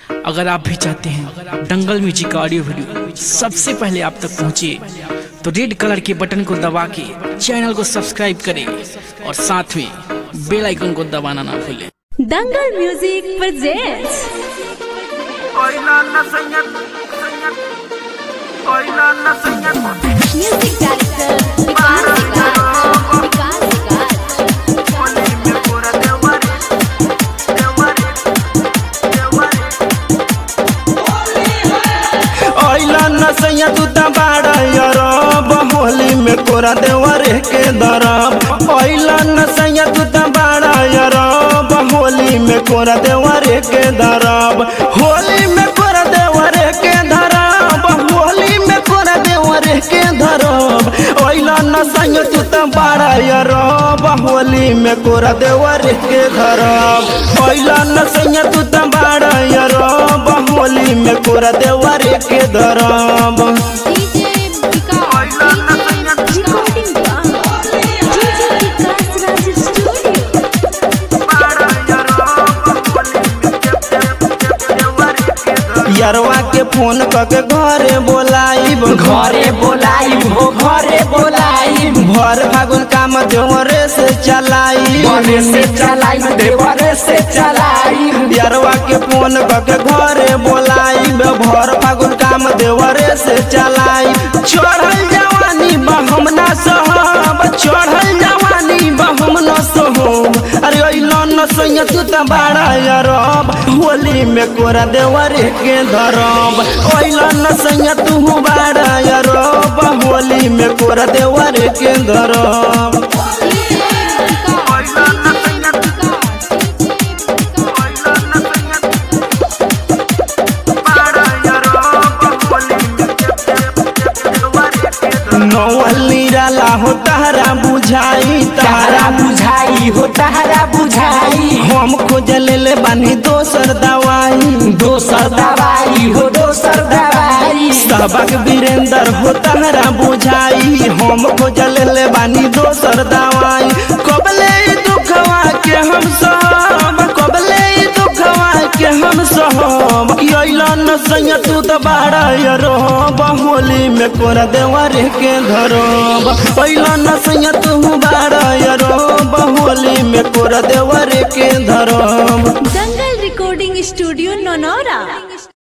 अगर आप भी चाहते हैं दंगल म्यूजिक का ऑडियो वीडियो सबसे पहले आप तक पहुंचे तो रेड कलर के बटन को दबा के चैनल को सब्सक्राइब करें और साथ में बेल आइकन को दबाना ना भूलें Dangal music presents Oila na señal, señal. Oila na señal. Music director Vikas Raj Vikas Raj Ole me cura de wari, de wari, de wari. ओइला नसैया तू त बाड़ा यरब होली में कोरा देवरे के दरब ओइला नसैया तू त बाड़ा यरब होली में कोरा देवरे के दरब होली में कोरा देवरे के धरब होली में कोरा देवरे के धरब ओइला नसैया तू त बाड़ा यरब होली में कोरा देवरे के धरब ओइला नसैया तू त बाड़ा यरब होली में कोरा देवरे के धरब DJ Vikas DJ recording DJ Vikas Raj studio Para yarob, ole me jab jab jab de wari ke dar. यरवा के फोन करके घरे बोलाइब घरे बोलाई हो घरे बोलाई भर फागुन काम देवरे से चलाई बने से चलाई देवरे से चलाई यरवा के फोन करके घरे बोलाइब भर फागुन काम देवरे से चलाई चढ़ल जवानी बहम ना सहब चढ़ल जवानी बहम न सहब अरे अइलो न सैया तू त बाड़ा यरब होली में कोरा देवरे के धरब अइलो न सैया तू बाड़ा यरब होली में कोरा देवरे के धरब DJ Oila na señal, oila na señal. Para yarob, ole me jab jab jab de wari ke dar. नौली राला हो तारा बुझाई तारा तारा बुझाई हो तारा बुझाई हम खोज ले बानी दोसर दवाई दोसर दवाई हो दोसर दवाई सबक वीरेंद्र हो तारा बुझाई हम खोज ले बानी दोसर दवाई कबले ई दुखवा के हम सहब कबले ई दुखवा के हम सहब कि अइला न सैया तू त बाड़ा यरब होली में कोरा देवरे के धरब अइला न सैया तू बाड़ा यरब होली में कोरा देवरे के धरब दंगल रिकॉर्डिंग स्टूडियो नौनौरा